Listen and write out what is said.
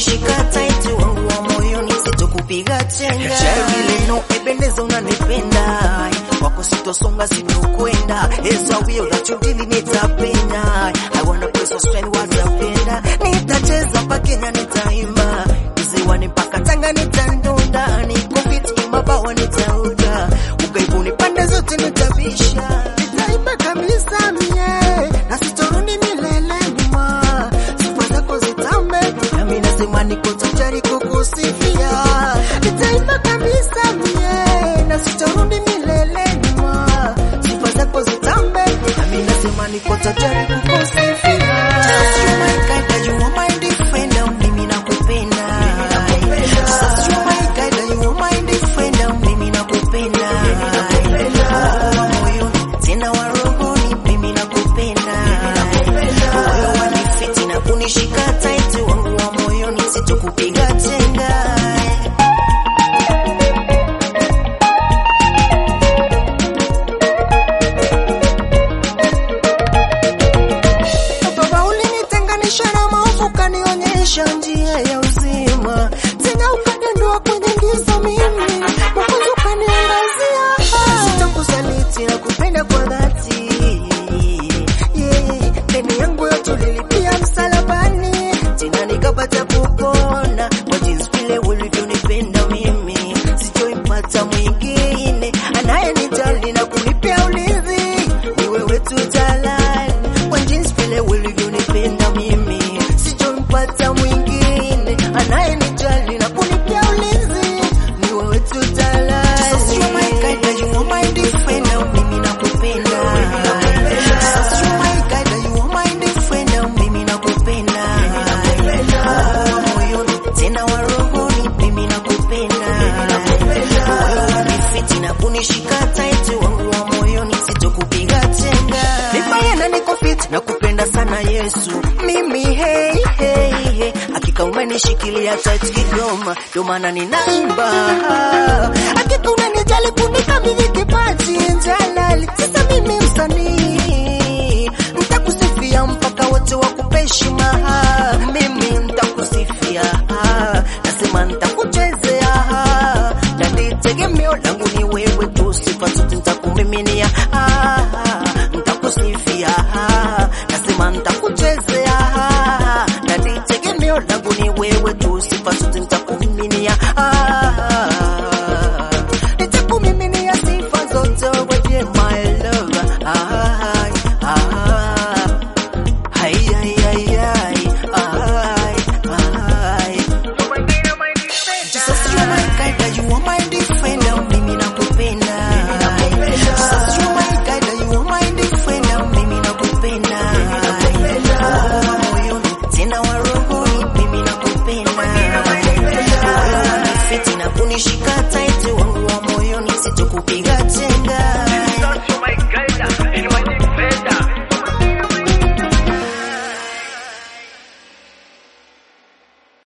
kunishika tight, wangu wa moyoni sitokupiga chenga. Vile no ependeza unanipenda, wako sitosonga sitokwenda. It's a will that you really nitapenda. I wanna press or spend watapenda. Nitacheza mpaka Kenya nitaimba, ziwani mpaka Tanga nitandunda, niko fit mabawa nitauda, ugaibuni pande zote nitabisha, nitaimba kabisa mie na sitorudi milele nyuma, sifa zako zitambe, nami nasema niko tayari kukusifia, nitaimba kabisa mie na sitorudi milele nyuma, sifa zako zitambe, nami nasema niko tayari kukusifia. Just you my guide, you are my defender, mimi nakupenda. Just you my guide, you are my defender, mimi nakupenda. Wa moyoni, tena wa rohoni, mimi nakupenda. Wewe wanifiti na kunishika tight, wangu wa moyoni, sitokupiga chenga. Baba ulinitenganisha na maovu, ukanionyesha njia ya uzima, tena ukaniondoa kwenye giza mimi, Mwokozi ukaniangazia. Sitakusaliti na kupenda kwa dhati, yeah. Deni yangu yote ulilipia msalabani, tena nikapata kupona kwa jinsi vile ulivyonipenda mimi, sichoipata mwingine anayenijali na kunipea ulinzi, ni wewe tu jalali kwa jinsi vile ulivyonipenda mimi, sichompata mwingine anayenijali na kunipea ulinzi, ni wewe tu jalali. Jesus, you are my guide, you are my defender, mimi nakupenda. Jesus, you are my guide, you are my defender, mimi nakupenda. Wa moyoni, tena wa rohoni, mimi nakupenda. Wewe wanifiti na kunishika tight, wangu wa moyoni, sitokupiga chenga. Nipaye na niko fit, nakupenda sana Yesu. Mimi hey, hey, hey. Hakika umenishikilia tight Kigoma, ndio maana ninaimba. Hakika unanijali kunikabidhi kipaji jalali. Sasa mimi msanii, nitakusifia mpaka wote wakupe heshima. Mimi nitakusifia, nasema nitakuchezea, na ni tegemeo langu ni wewe tu, sifa zote nitakumiminia, nitakusifia, nasema nitakuchezea, na ni tegemeo langu ni wewe tu, sifa zote nitakumiminia, nitakumiminia sifa zote wewe, my love. Ay, ay. Ay, ay, ay, ay, ay, ay. Jesus, you are my guide, you are my defender, mimi nakupenda. Jesus, you are my guide, you are my defender, mimi nakupenda. Wa moyoni, tena wa rohoni, mimi nakupenda. Wewe wanifiti na kunishika